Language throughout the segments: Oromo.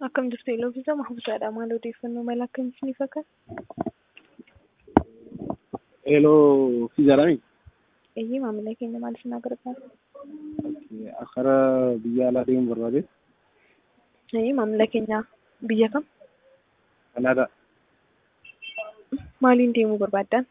Akkam jirtu Eloofisa Mahmuudadha. Maal odeeffannoo mala akkamii isiniif akka? Eeloo fiizaadhaami. Eeyyee maamila keenya maal isin gargaara? Akkara biyya alaa deemuu barbaade. Eeyyee maamila keenya biyya kam? Kanaadaa. Maaliin deemuu barbaaddan?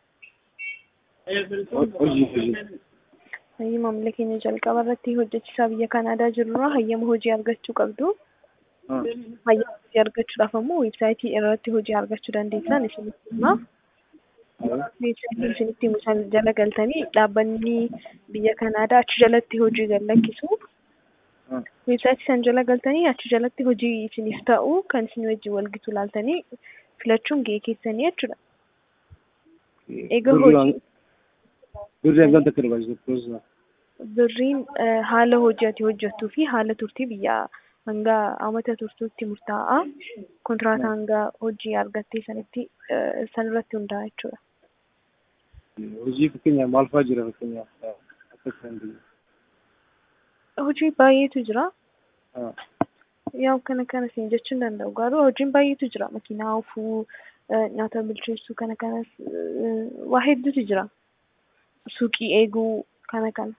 Hojii hojii. Eeyyee maamila keenya jalqaba irratti hojjechiisaa biyya Kanaadaa jirurraa hayyama hojii argachuu qabdu. Hayyama hojii argachuudhaaf ammoo weebsaayitii irratti hojii argachuu dandeessan isinitti hima. Weebsaayitiin isinitti himu san jala galtanii dhaabbanni biyya Kanaadaa achi jalatti hojii gadhiisu. Weebsaayitii san jala galtanii achi jalatti hojii isiniif ta'u kan isin wajjin walgitu laaltanii filachuun gahee keessanii jechuudha. Egaa hojii Birri hangam takka barbaachisu? birriin haala hojii ati hojjettuu fi haala turtii biyya hanga amata turtuutti murtaa'a. Kontiraataa hanga hojii argattee sanitti sanirratti hundaa'a jechuudha. Hojii fakkeenyaaf maal fa'aa jira fakkeenyaaf akka isaan Hojii baay'eetu jira. Yaa kana kana siin jechuu hin danda'u garuu hojiin baay'eetu jira. Makiinaa oofuu, nyaata bilcheessuu kana kanas waa hedduutu jira. Suuqii eeguu kana kana.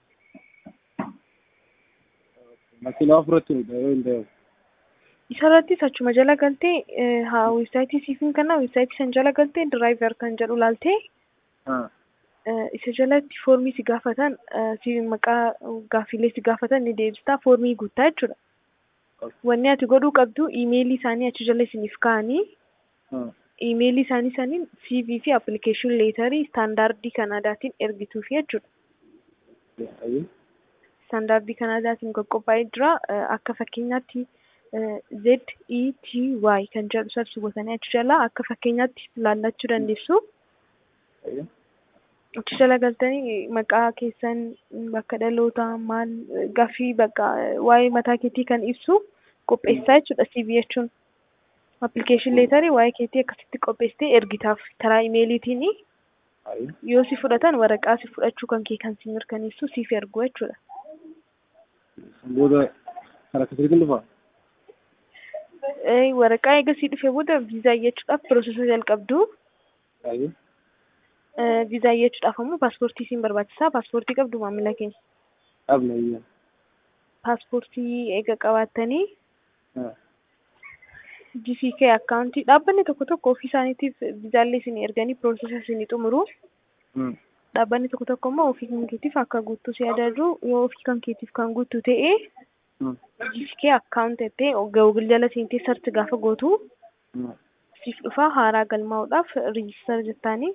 Makiinaa ofirratti hin ta'u. Isarrattis achuma jala galtee haa weebsaayitii siifin kana weebsaayitii san jala galtee diraayivar kan jedhu laaltee isa jalatti foormii si gaafatan si maqaa gaaffilee si gaafatan ni deebistaa foormii guuttaa jechuudha. Wanni ati godhuu qabdu iimeelii isaanii achi jala isiniif kaa'anii iimeelii isaanii saniin CV fi appilikeeshin leetarii istaandaardii Kanaadaatiin ergituufi jechuudha. Istaandaardii Kanaadaatiin qophaa'ee jira. Akka fakkeenyaatti Z E T Y kan jedhu sarchi gootanii achi jala akka fakkeenyaatti laallachuu dandeessu. Achi jala galtanii maqaa keessan bakka dhalootaa maal gaaffii bakka waa'ee mataa keetii kan ibsu qopheessaa jechuudha CV jechuun. Appilikeeshin leetarii waa'ee keetii akkasitti qopheessitee ergitaaf karaa imeeliitiin yoo si fudhatan waraqaa si fudhachuu kan kee kan si mirkaneessu siif ergu jechuudha. Booda karaa akkasiitiin dhufaa? Waraqaa eegasii dhufe booda viizaa iyyachuudhaaf piroosesa jalqabdu. Viizaa iyyachuudhaaf ammoo paaspoortii siin barbaachisaa. Paaspoortii qabdu maamila keenya. Qabna iyya. Paaspoortii eega qabaattanii GCK akkaawuntii dhaabbanni tokko tokko ofii isaaniitiif viizaallee isin erganii piroosesa isin xumuru. Dhaabbanni tokko tokko immoo ofii kan keetiif akka guuttuu si ajaju yoo ofii kan keetiif kan guuttu ta'e GCK akkaawunt jettee Google jala seentee sarchi gaafa gootu siif dhufa haaraa galmaa'uudhaaf riijistar jettaanii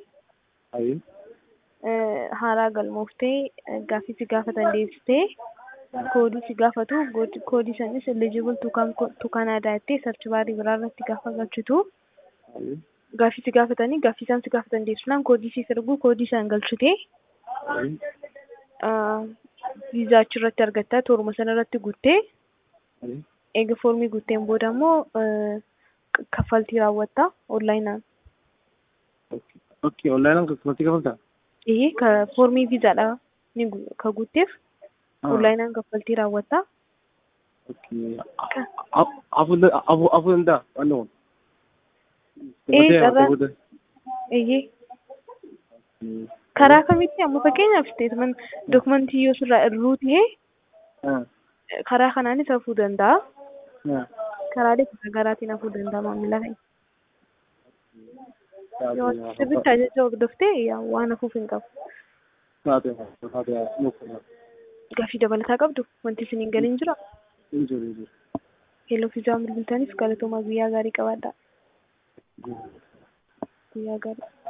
haaraa galmooftee gaaffii si gaafatan deebistee koodii si gaafatu koodii sanis eligible to Canada jettee sarchi baarii biraa irratti gaafa galchitu gaaffii si gaafatanii gaaffii isaan si gaafatan deebisnaan koodii siif ergu koodii isaan galchitee viizaa achirratti argattaa tooruma sana irratti guuttee eega foormii guutteen booda immoo kaffaltii raawwattaa onlaayinaan. Okay, onlaayinaan kaffaltii kaffaltaa? Eeyyee ka foormii viizaadha ni ka guutteef onlaayinaan kaffaltii raawwattaa. Afur danda'a wanni kun? Ee carraan eeyyee karaa kamitti amma fakkeenyaaf isteetman dokumentii yoo sirraa irruu ta'e karaa kanaanis hafuu danda'a. Karaalee garaa garaatiin hafuu danda'a maamila keenya. Yoo sirriitti ajaja hordoftee waan hafuuf hin qabu. Gaaffii dabalataa qabdu wanti isin hin galiin jira. Hello fiizaa bilbiltaniif galatoomaa guyyaa gaarii qabaadhaa. Guyyaa gaarii.